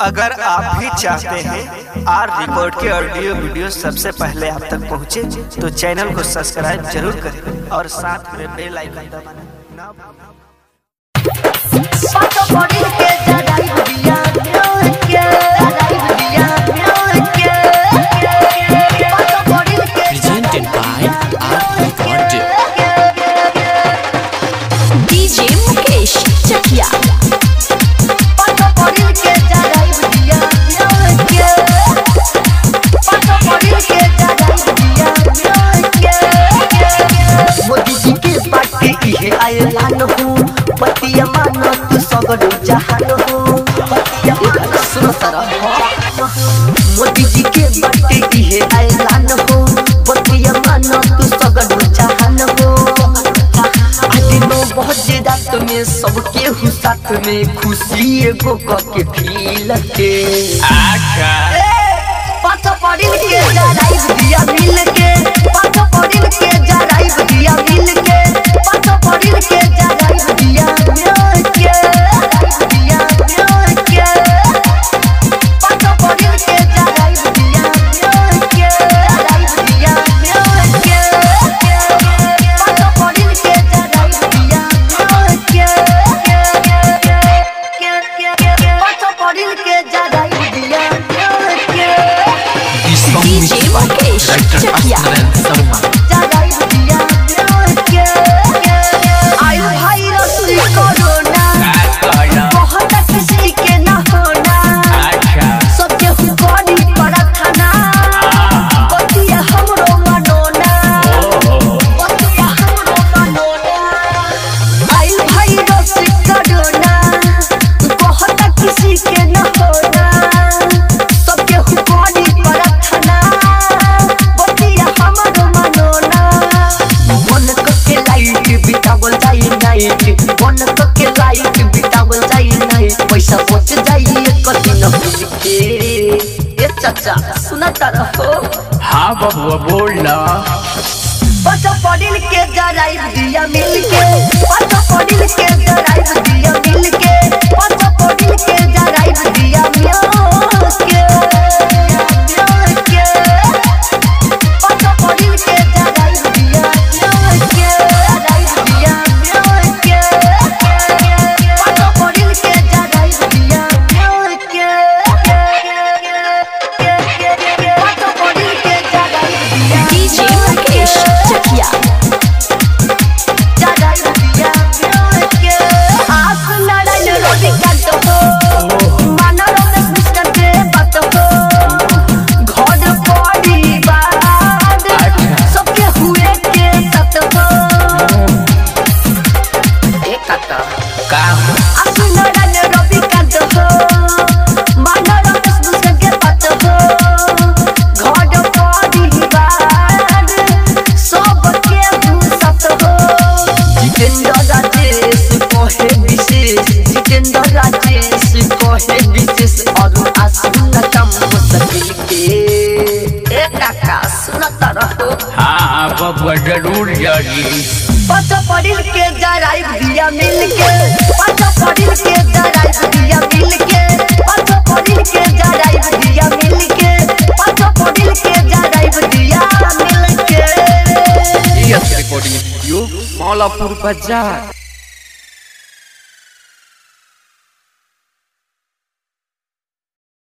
अगर आप भी चाहते हैं आर रिकॉर्ड के ऑडियो वीडियो सबसे पहले आप तक पहुंचे, तो चैनल को सब्सक्राइब जरूर करें और साथ में बेल आइकन दबाना ना भूलें। presented by Art Record. DJ Mukesh Chakia. Modi जी के बाटे इहे आयलान हो पतिया मानो तू सगरो जहान हो पतिया मानो सुनो सारा मोदी जी के बाटे इहे आयलान हो पतिया मानो तू सगरो जहान हो आज नो बहुत रात में सबके हु साथ में खुशी एगो क के फील के पाँच पड़िल के जराइब दिया मिल के पाँच पड़िल के जराइब दिया मिल के पाँच पड़िल के जराइब दिया मिल के दिया मिल के पाँच पड़िल के जराइब दिया मिल के जराइब दिया मिल के पाँच पड़िल के जराइब दिया मिल के पाँच पड़िल के जराइब दिया मिल के This song DJ mixed by Mukesh director Chakia. Asnaran Sarma. किसी के न होना सबके हुकोनी परथना बतिया हमर मनोना मन के लाइट बितावल जाई नाइट मन के लाइट बितावल जाई नाइट पैसा बच जाई एक दिन भूल के ए चाचा सुना तारा हो हाँ बबुआ बोलना बच पड़िल के जराई दिया मिल के बच पड़िल के जराई दिया मिल के बच पड़िल के जराई दिया मिल के मिल के बच पड़िल के जराई दिया मिल के जराई दिया मिल के बच पड़िल के जराई दिया मिल के बच पड़िल के जराई दिया DJ Mukesh Chakia. का जितेंद्र राजेश कहे विशेष जितेंद्र राजेश कहे विशेष और आसुन कम मुश्किल के ए काका सुनता रहो हाँ बबुआ जरूर जागी पच पड़िल के जराई दिया मिल के पच पड़िल के जराई दिया मिल के पच पड़िल के जराई दिया मिल के पच पड़िल के जराई दिया मिल के यस रिकॉर्डिंग स्टूडियो मौलापुर बाजार